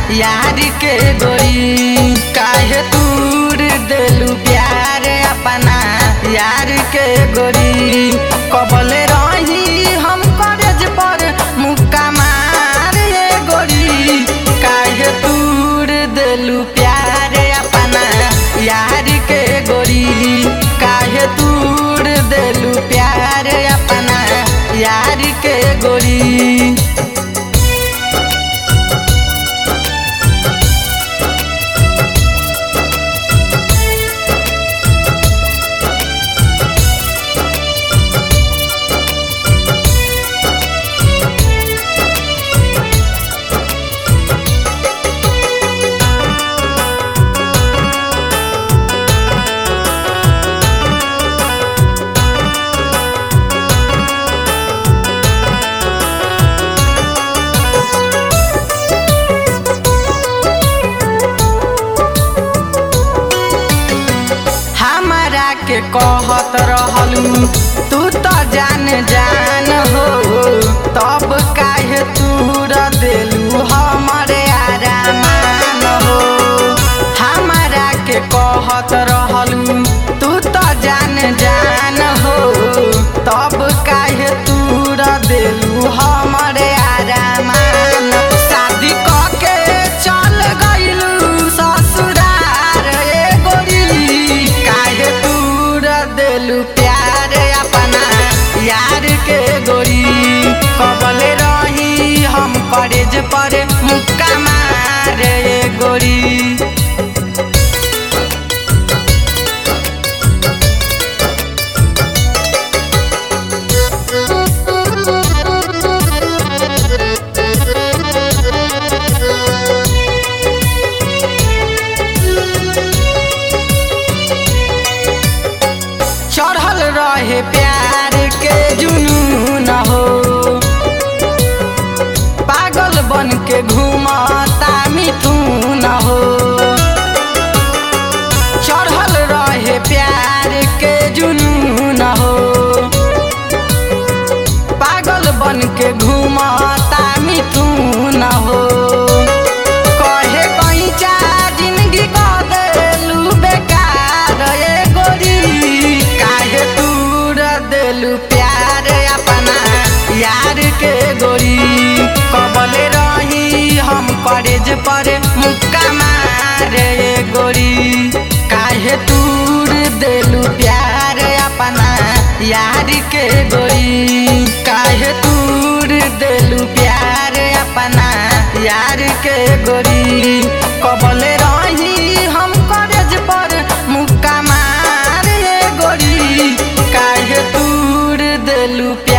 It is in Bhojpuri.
यार के गोरी काहे तूर देलू प्यार अपना यार के गोरी कबले रही हम कॉलेज पर मुक्का मार ये गोरी काहे तूर देलू प्यार अपना यार के गोरी काहे तूर देलू प्यार अपना यार के गोरी हमरा के कहत रहलू तू तो जान जान हो तब काहे तूर देलू हमरे आरामान हो हमरा के कहत रहलू तू तो जान जान हो तब काहे तूर देलू हमरे आरामान शादी के चल गइलू ससुरार ए गोरी काहे तूर देलू प्यार अपना यार के गोरी कबले रही हम कॉलेज पर मुक्का मार ए गोरी चढ़ल रहे प्यार के जुनून हो पागल बन के घूमता मिथुन हो चढ़ल रहे प्यार के जुनून हो पागल बन के घूमता मिथुन हो कहे कहीं चा जिंदगी का देलू बेकार ए गोरी काहे तूर देलू प्यार अपना यार के गोरी कबले रही हम कॉलेज पर मुक्का मार ए गोरी काहे तूर देलू प्यार अपना यार के गोरी काहे तूर देलू प्यार अपना यार के गोरी कबले रही हम कॉलेज पर मुक्का मार ए गोरी काहे तूर देलू प्यार